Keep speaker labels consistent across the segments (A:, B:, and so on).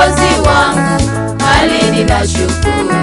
A: Mwokozi wangu, bali ninashukuru.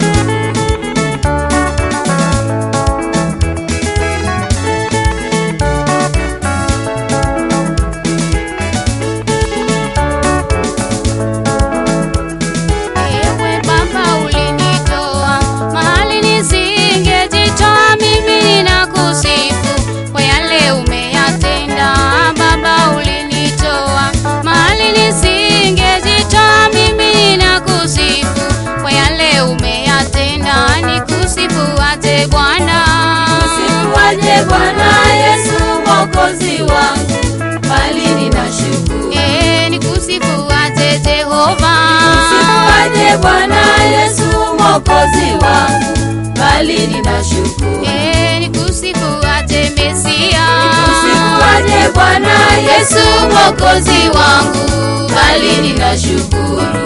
B: Ewe Baba ulinitoa mahali nisingejitoa, mimi ninakusifu kwa yale umeyatenda. Baba ulinitoa mahali nisingejitoa, mimi ninakusifu kwa yale umeyatenda. Nikusifu aje Bwana,
A: Usifuaje Bwana Yesu Mwokozi wangu, bali ninashukuru.
B: Eh, nikusifu aje Jehova,
A: Usifuaje Bwana Yesu Mwokozi wangu, bali ninashukuru.
B: Eh, nikusifu aje Mesia,
A: Usifuaje Bwana Yesu Mwokozi wangu, bali ninashukuru.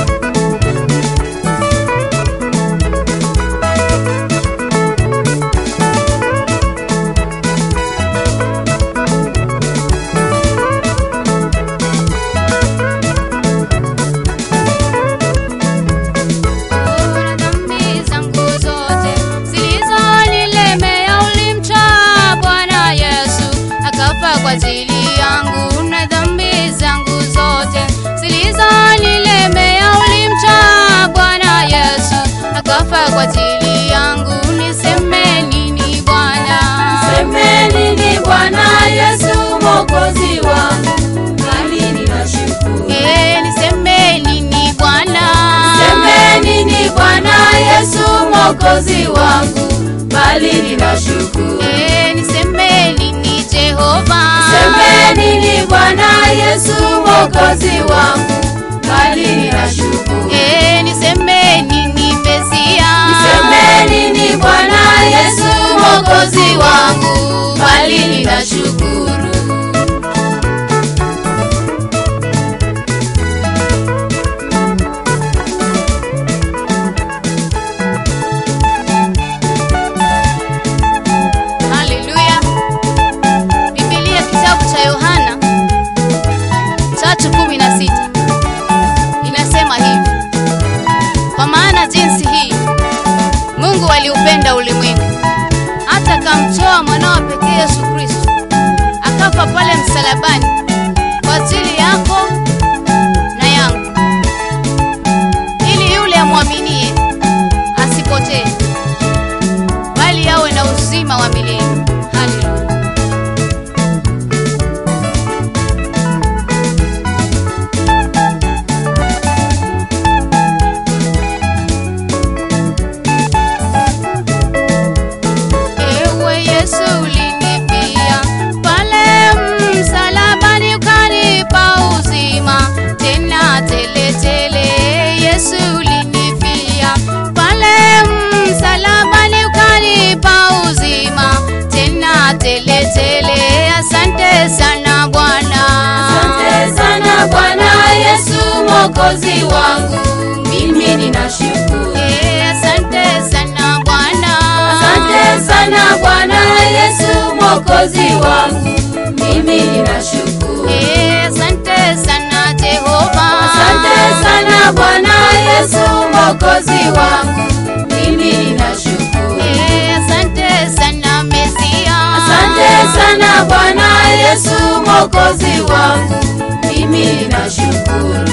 B: na dhambi zangu zote zilizonilemea ulimtoa Bwana Yesu akafa kwa ajili yangu, na dhambi zangu zote zilizonilemea ulimtoa Bwana Yesu akafa kwa ajili yangu. Niseme nini Bwana?
A: Seme nini Bwana Yesu Mwokozi wangu, bali ninashukuru.
B: Eh, niseme nini Bwana?
A: Seme nini Bwana Yesu Mwokozi wangu, bali ninashukuru.
B: Eh, niseme nini Jehova?
A: Seme nini Bwana Yesu Mwokozi wangu, bali ninashukuru.
B: Eh, niseme nini Mesia?
A: Seme nini Bwana Yesu Mwokozi wangu, bali ninashukuru.
B: Haleluya. Biblia kitabu cha Yohana 3:16 inasema hivi: kwa maana jinsi hii Mungu aliupenda ulimwengu hata akamtoa mwanao pekee Yesu Kristo akafa pale msalabani kwa ajili yako na yangu, ili yule amwaminie asipotee bali awe na uzima wa milele. Haleluya. Ewe Yesu ulinipia pale msalabani ukanipa uzima tena tele tele. Yesu ulinifia pale msalabani ukanipa uzima tena tele tele. Asante sana Bwana.
A: Asante sana Bwana Yesu Mwokozi wangu, mimi ninashukuru.
B: Eh, Asante sana Bwana.
A: Asante sana Bwana Yesu Mwokozi wangu, mimi ninashukuru.
B: Eh, Asante sana Jehova.
A: Asante sana Bwana Yesu Mwokozi wangu, mimi ninashukuru.
B: Eh, Asante sana Mesia.
A: Asante sana Bwana Yesu Mwokozi wangu, mimi ninashukuru.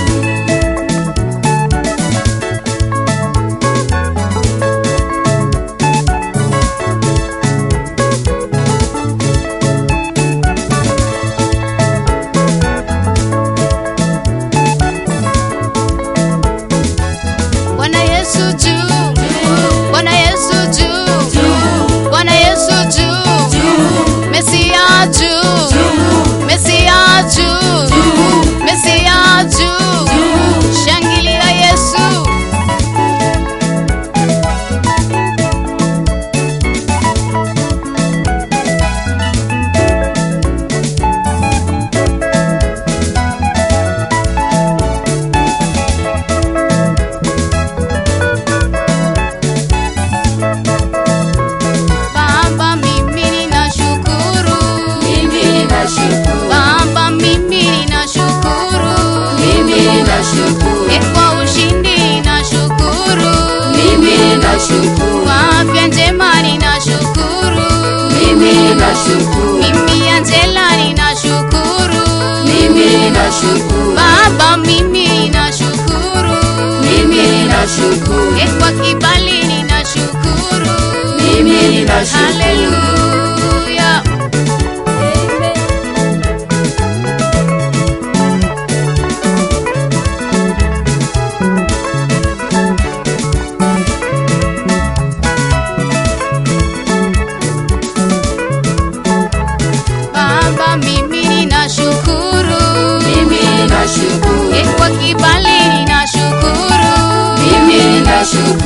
B: Bwana Yesu juu. Bwana Yesu juu. Bwana Yesu juu. Mesia juu. Mesia juu. Mesia
A: ninashukuru
B: mimi Angela ninashukuru
A: mimi ninashukuru
B: Baba mimi ninashukuru
A: mimi ninashukuru
B: Eh, kwa kibali ninashukuru
A: mimi ninashukuru
B: Haleluya Baba mimi ninashukuru
A: mimi ninashukuru
B: Eh, kwa kibali ninashukuru
A: mimi ninashukuru